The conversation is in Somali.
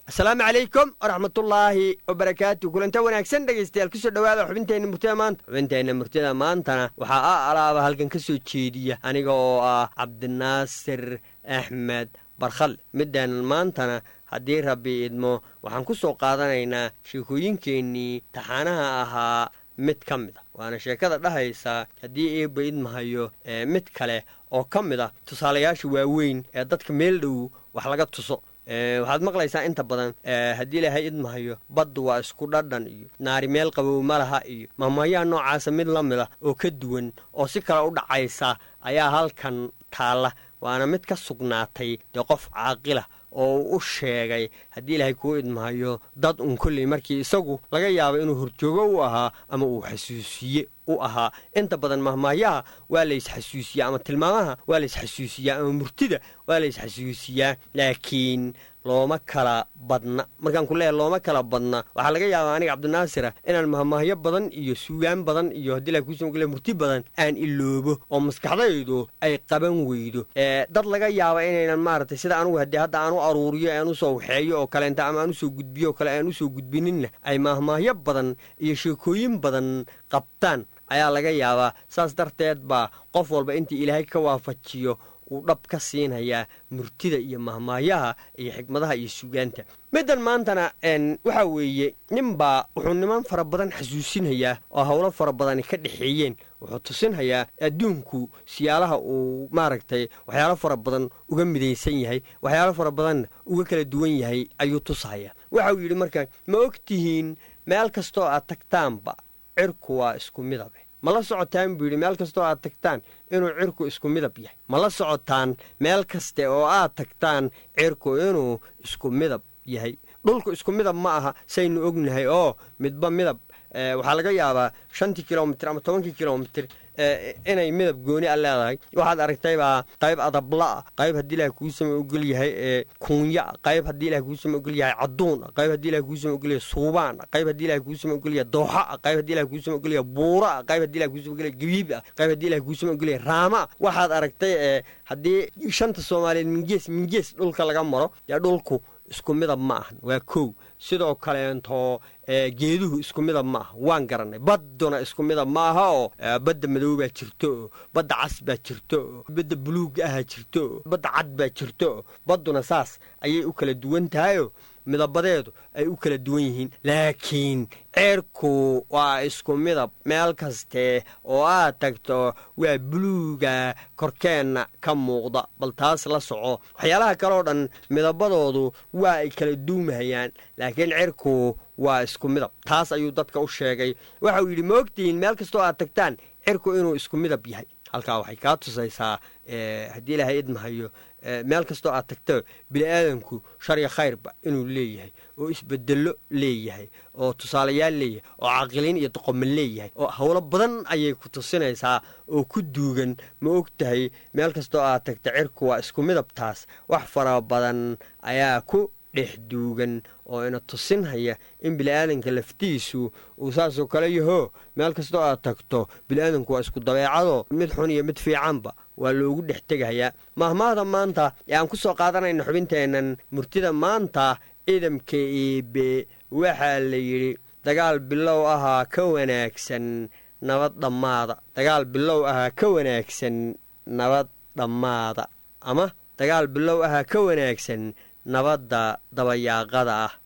asalaamu calaykum waraxmatullaahi wabarakaatu kulanta wanaagsan dhegaystayaal kusoo dhowaada xubinteenna murtida maanta xubinteenna murtida maantana waxaa a alaaba halkan ka soo jeediya aniga oo ah cabdinaasir axmed barkhal midaanan maantana haddii rabbi idmo waxaan ku soo qaadanaynaa sheekooyinkeennii taxaanaha ahaa mid ka mid a waana sheekada dhahaysa haddii eebba idmahayo ee mid kale oo ka mid a tusaalayaasha waaweyn ee dadka meel dhow wax laga tuso waxaad maqlaysaa inta badan haddii ilaahay idmahayo baddu waa isku dhadhan iyo naari meel qabow ma laha iyo mahmayaa noocaasa mid la mid a oo ka duwan oo si kale u dhacaysa ayaa halkan taalla waana mid ka sugnaatay dee qof caaqila oo uu u sheegay haddii ilaahay kuu idmahayo dad un kolley markii isagu laga yaabo inuu horjoogo u ahaa ama uu xasuusiye u ahaa inta badan mahmaayaha waa laysxasuusiyaa ama tilmaamaha waa laysxasuusiyaa ama murtida waa laysxasuusiyaa laakiin looma kala badna markaan ku leeyahay looma kala badna waxaa laga yaabaa aniga cabdinaasira inaan mahmaahyo badan iyo suugaan badan iyo haddii la kuusa maqle murti badan aan iloobo oo maskaxdaydu ay qaban weydo dad laga yaaba inaynan maaragtay sida anugu haddii hadda aan u aruuriyo aan usoo waxeeyo oo kaleenta ama aan usoo gudbiyo oo kale aan usoo gudbininna ay mahmaahyo badan iyo sheekooyin badan qabtaan ayaa laga yaabaa saas darteed baa qof walba intii ilaahay ka waafajiyo uu dhab ka siinayaa murtida iyo mahmaayaha iyo xikmadaha iyo sugaanta middan maantana waxaa weeye ninbaa wuxuu niman fara badan xasuusinayaa oo howlo fara badani ka dhexeeyeen wuxuu tusinhayaa adduunku siyaalaha uu maaragtay waxyaalo fara badan uga midaysan yahay waxyaalo fara badanna uga kala duwan yahay ayuu tushayaa waxauu yidhi marka ma og tihiin meel kastoo aad tagtaanba cirku waa isku midabe ma la socotaan buu yidhi meel kastoo aad tagtaan inuu cirku isku midab yahay ma la socotaan meel kaste oo aad tagtaan cirku inuu isku midab yahay dhulku isku midab ma aha saynu ognahay oo midba midab waxaa laga yaabaa shantii kilomitir ama tobankii kilomitir inay midab gooni a leedahay waxaad aragtaybaa qayb adabla'a qayb haddii ilaah kuusama ogol yahay ee kuunyaa qayb haddii ilah kuusama ogol yahay caduuna qayb haddii ilah kuusama ogol yahay suubaana qayb haddii ilah kuusama ogol yahay dooxaa qayb haddii ilah kuusama ogol yahay buuraa qayb haddii ilah kuusama ogol yahay gabiibaa qayb haddii ilah kuusama ogol yahay raamaa waxaad aragtay ee haddii shanta soomaaliyeed mingees mingees dhulka laga maro dee dhulku isku midab ma ahan waa kow sidoo kaleento geeduhu isku midab ma aha waan garannay badduna isku midab ma aha oo badda madow baa jirto oo badda cas baa jirto oo badda buluug ahaa jirto oo badda cad baa jirto oo badduna saas ayay u kala duwan tahayoo midabadeedu ay u kala duwan yihiin laakiin ceerku waa isku midab meel kaste oo aad tagto waa buluuga korkeenna ka muuqda bal taas la soco waxyaalaha kaleoo dhan midabadoodu waa ay kala duumahayaan laakiin cirku waa isku midab taas ayuu dadka u sheegay waxa uu yidhi ma ogtihiin meel kastoo aad tagtaan cirku inuu isku midab yahay halkaa waxay kaa tusaysaa haddii ilaahay idmahayo meel kastoo aad tagto bini'aadanku sharya khayrba inuu leeyahay oo isbedello leeyahay oo tusaalayaal leeyahay oo caqiliin iyo doqomo leeyahay oo howlo badan ayay ku tusinaysaa oo ku duugan ma og tahay meel kastoo aad tagta cirku waa isku midabtaas wax fara badan ayaa ku dhex duugan oo ina tusinhaya in bini'aadanka laftiisu uu saasoo kale yaho meel kastoo aad tagto bini'aadanku waa isku dabeecado mid xun iyo mid fiicanba waa loogu dhex tegahayaa mahmaahda maanta ee aan ku soo qaadanayna xubinteennan murtida maanta ciidamka eebe waxaa la yidhi dagaal bilow ahaa ka wanaagsan nabad dhammaada dagaal bilow ahaa ka wanaagsan nabad dhammaada ama dagaal bilow ahaa ka wanaagsan nabadda dabayaaqada ah